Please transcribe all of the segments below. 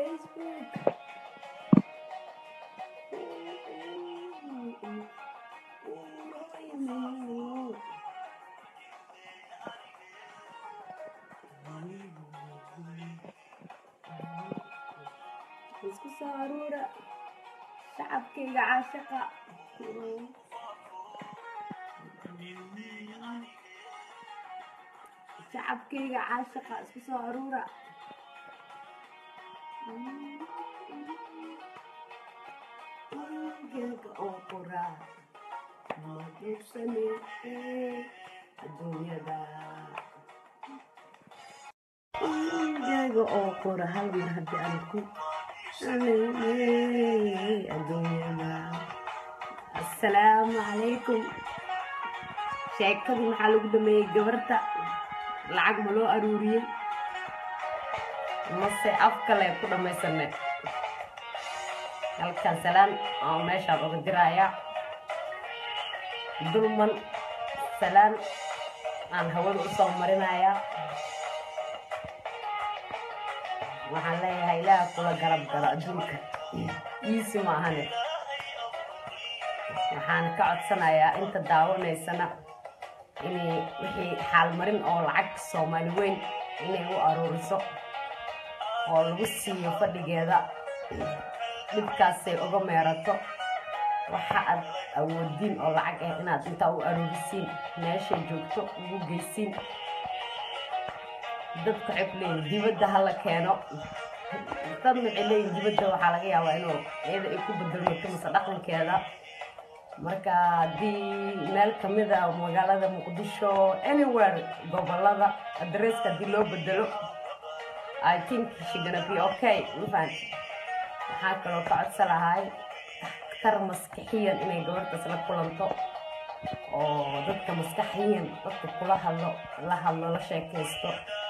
Facebook. isku soo aruura shacabkayga caashaqa shacabkayga caashaqa isku soo aruura geelka oo qoraa ma duugsane adduunyada geelga oo qora hal mar haddii aan ku adduunyada assalaamu calaykum sheekadii maxaa lagu dhameeyey gabarta lacag ma loo aruuriyey mase af kale ku dhammaysane halkan salaan oo meeshaan uga diraaya dulman salaan aan hawada u soo marinayaa waxaan leeyahay ilaah kula garab galo adduunka iisi ma ahane waxaan ka codsanayaa inta daawanaysana inay wixii xaalmarin oo lacag soomaali weyn inay u aruuriso oo lagu siiyo fadhigeeda dhibkaasay uga meerato waxa aad awoodiin oo lacag ah inaad intaa u aruurisiin meeshay joogto ugu geysiin dadku waxay ku leeyihin dibadda hala keeno dadna waxay leeyihin dibadda waxaa laga yaabaa inuu iyada ay ku bedelmato mase dhaqankeeda marka haddii meel kamida magaalada muqdisho anywhere gobolada adresska haddii loo bedelo i think she gonna be okay mafahant waxaa kaloo ka codsa lahay tar maskaxiyan inay gabartaas la kulanto oo dadka maskaxiyan dadka kula hadlo la hadlo la sheekaysto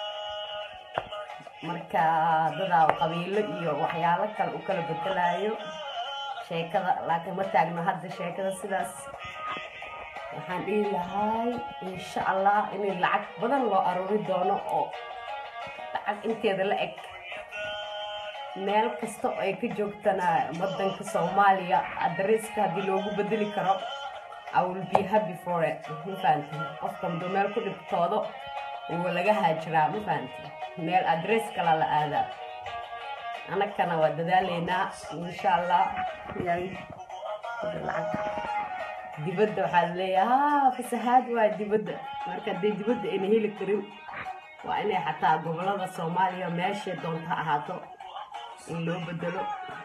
marka dadaa qabiilo iyo waxyaalo kale u kala bedelayo sheekada laakiin ma taagno hadda sheekada sidaas waxaan dhihi lahay insha allah inay lacag badan loo aruuri doono oo lacag inteeda la eg meel kasta oo ay ka joogtana wadanka soomaaliya adreeska haddii loogu bedeli karo I will be happy for it ma fahanti qofka muddo meel ku dhibtoodo wuu laga haajiraa ma fahanti meel adress kala la aadaa anagana waa dadaaleynaa insha allah dibadda waxaa laleeyahay ha fasahaad waa dibadda marka haddii dibadda ayna heli karin waa inay xataa gobolada soomaaliya meeshay doonta ahaato in loo bedelo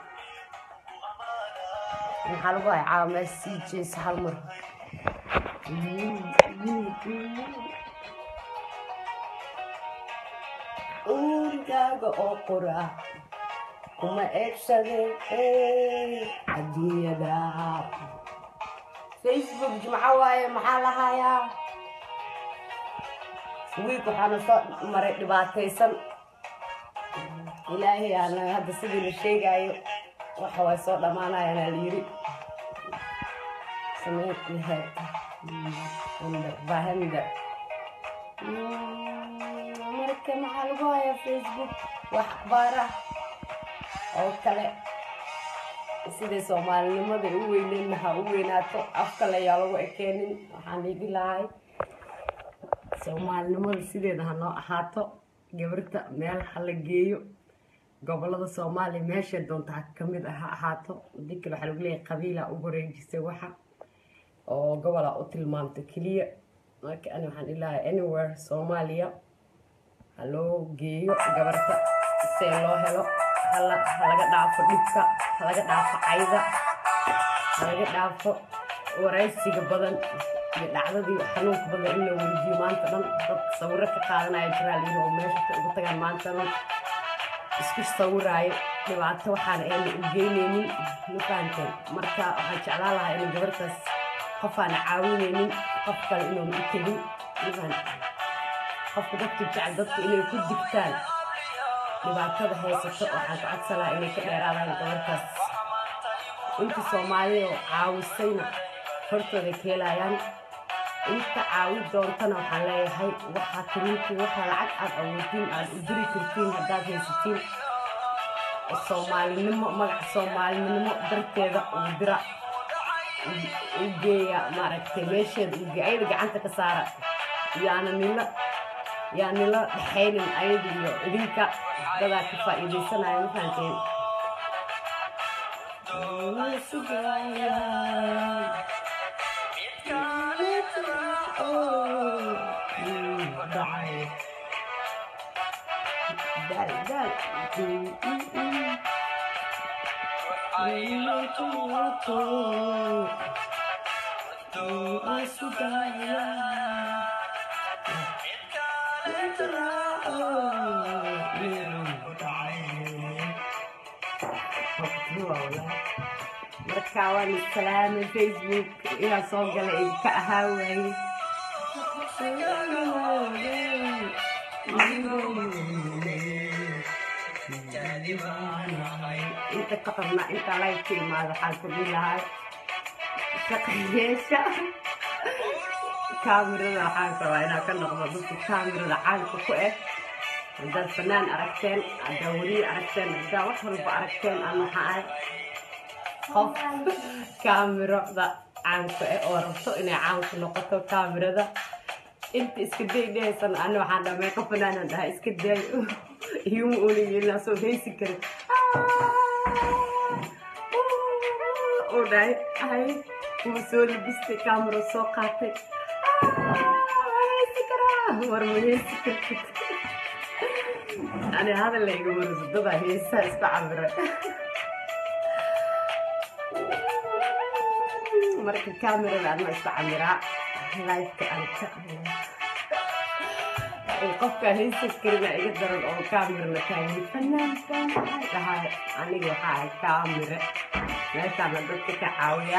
maxaa lagu hay caamees sii jeesa hal mar urigaaga oo qora kuma eegsade adduunyada facebook jimco waaye maxaa lahayaa wiig waxaana soo maray dhibaataysan ilaahay aana hadda sidii la sheegaayo waxa way soo dhammaanayaan la yiri sameyd bahanda marka maxaa lagu hayaa facebook wax akhbaara oo kale siday soomaalinimada u weyneenna ha u weynaato af kale ayaa lagu ekeenin waxaan dhihi lahay soomaalinimada sideeda ha noo ahaato gabarta meel ha la geeyo gobolada soomaaliya meeshay doonta ha kamid ha ahaato hadii kale waxaa lagu leeyahay qabiila u wareejisay waxa oo gobola u tilmaamta keliya marka ani waxaan ilahay anywhere soomaaliya ha loo geeyo gabarta see loo helo hala halaga dhaafo dhibka halaga dhaafo cayda halaga dhaafo waraysiga badan iyo dhacdadii xanuunka badan in la weydiyo maanta dhan dad sawiro ka qaadanaya jiraa layiri oo meesha ugu tagaan maanta dhan isku sawiraayo dhibaato waxaan ayna u geyneynin ma fahanteen marka waxaan jeclaan lahaa inay gabartaas qof aan caawineynin qof kale inuuna u tegin ma fahanteen qofka dadka jecel dadka inay ku digtaan dhibaatada haysato waxaan ka codsan lahaa inay ka dheeraadaan gabartaas inta soomaaliya oo caawisayna hortooda ka helayaan inta caawi doontana waxaan leeyahay waxaa kaliintii waxaa lacag aad awoodiin aad u diri kartiin haddaad haysatiin soomaalinimo magaca soomaalinimo darteeda uu dira u geeya maaragtay meesheeda uu geeya ayada gacanta ka saara yaana nila yaa nila dhexaynin ayada iyo idinka dadaa ka faa'iidaysanaya ma fahanteen Dal, dal. marka waan salaamay facebook inaa soo gala idinka ahaa waaye inta ka qabna intaa laga ka imaado waxaan ku dhihi lahaa shaqayeesha kaamirada waxaan rabaa inaa ka noqdo dadka kaamirada caanka ku ah haddaad fanaan aragteen haddaa weliye aragteen haddaa wax walba aragteen aan waxaa ahay qof kaamirada caanka ah oo rabto inay caanku noqoto kaamirada inta iska daydhahaysan ani waxaan dhamay qof fanaanan dhahay iska daayo iyuma ooligeelaa soo heysi karin uu dhahay ay wuu soo labistay kaamiro soo qaatay heysi karaa war ma heysi kartid ani hadal layga wariso dadaa heesaa isku cabira marka kaamirada anma isku camiraa lifeka aan ka qofka haysa karina iga daran oo kaamirana taagay fanaan baan dhahay aniga waxaa ahay kaamire meeshaana dadka ka caawiya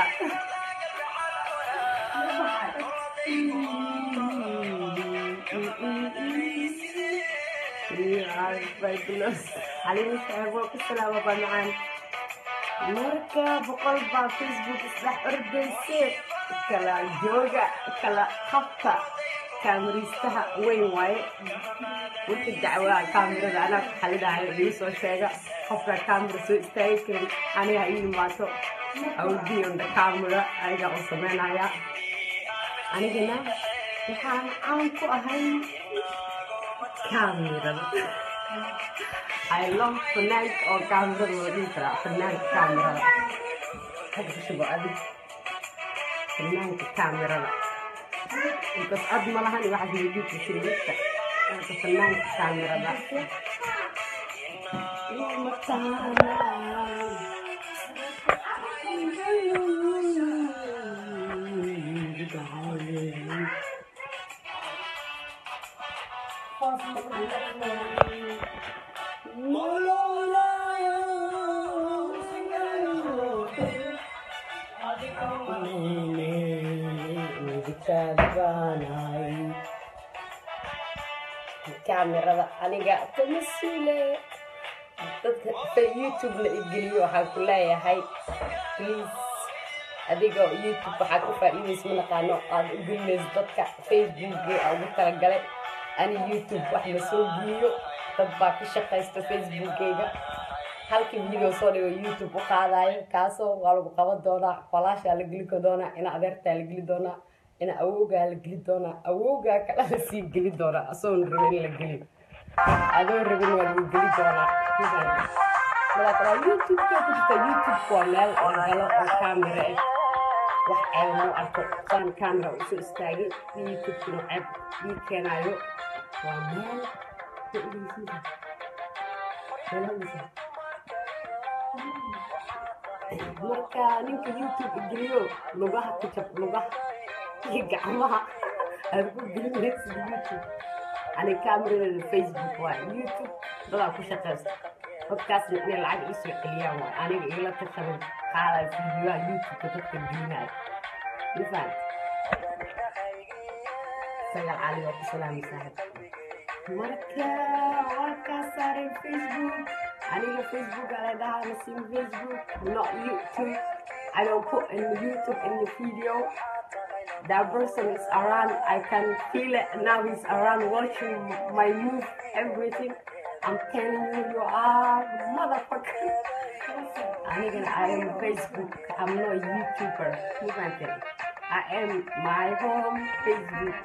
xaliima saabo ku salaama baa macaan marka boqol baa facebook isdhex ordayse kala jooga kala qabta kaamiriistaha weyn waaye wixii dacwaa kaamirada anaa ku xalidaayo igu soo sheega qofka kaamira soo istaagi karin aniga ii imaato awdiyonda kaamira ayagaa u sameynaya anigana waxaan caan ku ahay kaamirada I love fanaanka oo kaamirada loo dhihi karaa fanaanka kaamirada hada ku shubo adig fanaanka kaamirada intas cod ma lahan iyo waxaas weydiinta shirgidka marka fanaanka kaamirada kaamirada aniga kama suule dadka youtube-na igeliyo waxaan ku leeyahay please adigoo youtube waxaad u faa'iidaysa ma naqaano aad u gelinayso dadka facebookgii aa ugu talagalay ani youtube wax ma soo geeyo dad baa ka shaqaysta facebookgayga halkii video soo dhigo youtube u qaadayo kaasoo waa lagu qaban doonaa falaashaa la geli doonaa ina adeertaa la geli doonaa ina awowgaa la geli doonaa awowgaa kala la sii geli doonaa asoon rabin in la geli adoo rabin waa lagu geli doonaa madaakala youtube-ka ku jirta youtube waa meel la galo oo kaamira ah wax ceeb mu arko saan kaamira usoo istaagay youtube-kuna ceeb ii keenayo waa meel marka ninka youtube igeliyo lugaha ku jab lugaha iyo gacmaha aad ku gelinaysid youtube ani kaamiradeeda facebook waa youtube dadaa ku shaqaysta dadkaasna inay lacag iisoo celiyaan waa aniga igala tashaban qaadayo fiidiyoha youtube-ka dadka gelinaayo mafahant sagal cali waa ku salaamay saaxib marka waa kaa saaray facebook aniga facebook ala dhahaa nasim facebook not youtube I don't put in YouTube in the video that person is around I can feel it now he's around watching my move everything I'm telling you, you are motherfucker. Anigana I am Facebook. I'm not a YouTuber. You can tell. I am my home Facebook.